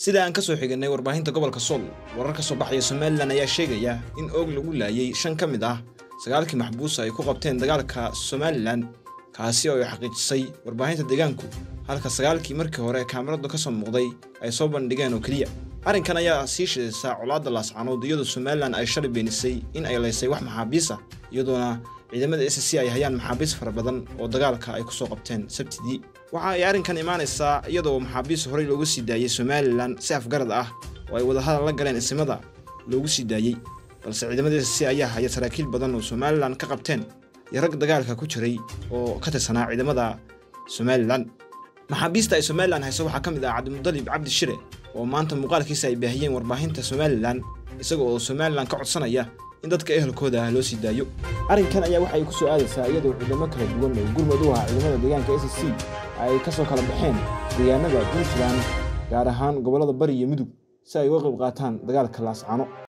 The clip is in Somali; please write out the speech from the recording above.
sida aan ka soo xiganay warbaahinta gobolka sool warar ka soo baxaya somalilan ayaa sheegaya in oog lagu laayay shan ka mid ah sagaalkii maxbuus ay ku qabteen dagaalka somalilan kaasi oo ay xaqiijisay warbaahinta deegaanku halka sagaalkii markii hore kaamiradu ka soo muuqday ay soo bandhigeen oo keliya arrinkan ayaa sii shidaysaa colaadda laascanood iyadoo somalilan ay shalay beenisay in ay laysay wax maxaabiis ah iyadoona ciidamada s c ay hayaan maxaabiis fara badan oo dagaalka ay kusoo qabteen sabtidii waxa ay arrinkan imaanaysaa iyadoo maxaabiis horey loogu sii daayey somalilan si afgarad ah oo ay wadahadal la galeen isimada loogu sii daayey balse ciidamada s c ayaa haya saraakiil badan oo somalilan ka qabteen iyo rag dagaalka ku jiray oo ka tirsanaa ciidamada somalilan maxaabiista ay somalilan hayso waxaa ka mid ah cabdimudalib cabdi shire oo maanta muuqaalkiisa ay baahiyeen warbaahinta somalilan isaga oo somalilan ka codsanaya in dadka ehelkooda ah loo sii daayo arrinkan ayaa waxay ku soo aadaysaa iyadoo ciidamo kala duwan oo gurmad u ah ciidamada deegaanka s c ay ka soo kala baxeen deegaanada puntland gaar ahaan gobollada bari iyo mudug si ay uga qayb qaataan dagaalka laascano